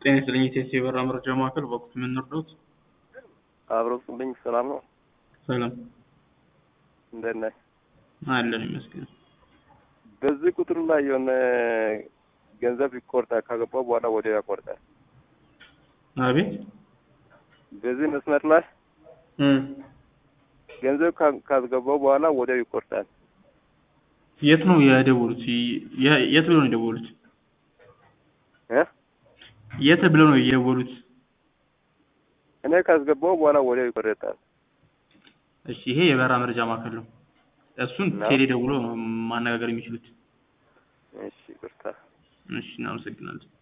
ጤና ይስጥልኝ የቴስ የበራ መረጃ ማዕከል በወቅቱ የምንረዳት አብሮ ስልኝ ሰላም ነው። ሰላም እንደት ነህ? አለን ይመስገን። በዚህ ቁጥር ላይ የሆነ ገንዘብ ይቆርጣል። ካገባው በኋላ ወዲያው ያቆርጣል። አቤት በዚህ መስመር ላይ እም ገንዘብ ካ- ካስገባው በኋላ ወዲያው ይቆርጣል። የት ነው የደወሉት? የ- የት ብለው ነው የደወሉት? እ የት ብለው ነው የደወሉት? እኔ ካስገባው በኋላ ወዲያው ይቆርጣል። እሺ ይሄ የበራ መረጃ ማዕከል ነው። እሱን ነው? ቴሌ ደውሎ ማነጋገር የሚችሉት። እሺ ይቅርታ። እሺ እናመሰግናለን።